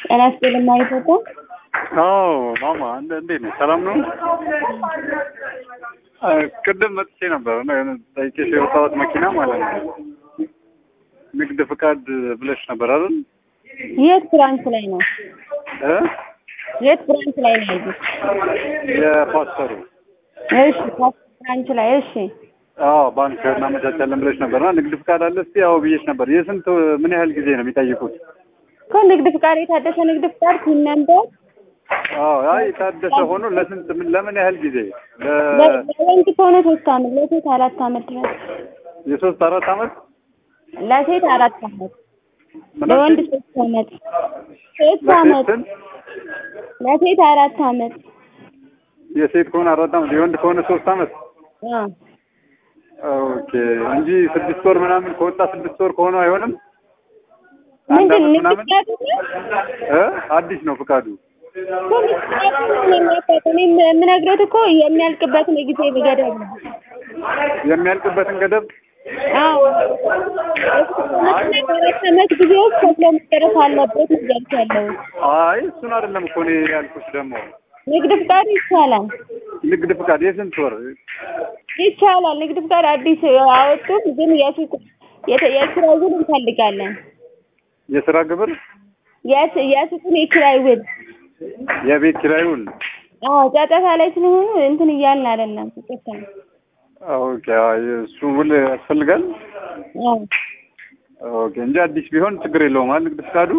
ጤና ይስጥልኝ ማሪቶቶ። አዎ ማማ እንደ እንዴት ነሽ? ሰላም ነው? አ፣ ቅድም መጥቼ ነበር እና የሆነ ጠይቄሽ የወጣሁት መኪና ማለት ነው ንግድ ፍቃድ ብለሽ ነበር አይደል? የት ብራንች ላይ ነው? እ የት ብራንች ላይ ነው ያሉት? የፓስተሩ እሺ ፓስተር ብራንች ላይ እሺ። አዎ ባንክ እናመቻቻለን ብለሽ ነበርና ንግድ ፍቃድ አለ እስቲ ያው ብዬሽ ነበር። የስንት ምን ያህል ጊዜ ነው የሚጠይቁት? እኮ ንግድ ፍቃድ የታደሰ ንግድ ፍቃድ ሲል ነበር። አዎ አይ የታደሰ ሆኖ ለስንት ምን ለምን ያህል ጊዜ ለ ለወንድ ከሆነ ሶስት አመት ለሴት አራት አመት ድረስ የሶስት አራት አመት ለሴት አራት አመት ምን ለወንድ አልሽኝ? ሶስት አመት ሶስት አመት ለሴት ስንት? ለሴት አራት አመት የሴት ከሆነ አራት አመት የወንድ ከሆነ ሶስት አመት አ ኦኬ እንጂ ስድስት ወር ምናምን ከወጣ ስድስት ወር ከሆነ አይሆንም። አንድ ምንድን አመት ንግድ ምናምን ፍቃድ ነው? እ አዲስ ነው ፍቃዱ። እኮ ንግድ ፍቃድ ነው የሚያውቀው። እኔ የምነግረው እኮ የሚያልቅበትን የጊዜ ገደብ ነው። የሚያልቅበትን ገደብ አዎ አራት አመት ጊዜ ውስጥ ከፍሎ መጨረስ አለበት ነው እያልኩ ያለሁት። አይ እሱን አይደለም እኮ እኔ ያልኩሽ ደግሞ ንግድ ፍቃድ ይቻላል ንግድ ፍቃድ የስንት ወር ይቻላል። ንግድ ፍቃድ አዲስ አወጡም፣ ግን የሱቅ የተ- የኪራይ ውል እንፈልጋለን። የስራ ግብር የስ- የሱቁን የኪራይ ውል የቤት ኪራዩን አዎ ጫጫታ ላይ ስለሆኑ እንትን እያልን አይደለም። ይቅርታ። ኦኬ አይ እሱ ውል ያስፈልጋል አዎ ኦኬ እንጂ አዲስ ቢሆን ችግር የለውም አይደል ንግድ ፍቃዱ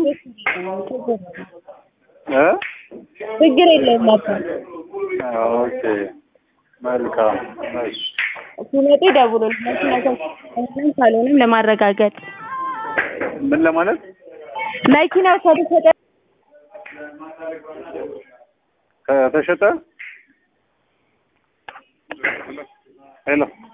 እ ችግር የለውም ነበር። ኦኬ መልካም እሺ ሲመጡ ይደውሉልን። መኪናው ካልሆነም ለማረጋገጥ ምን ለማለት መኪናው ከተሸጠ ከተሸጠ ሄሎ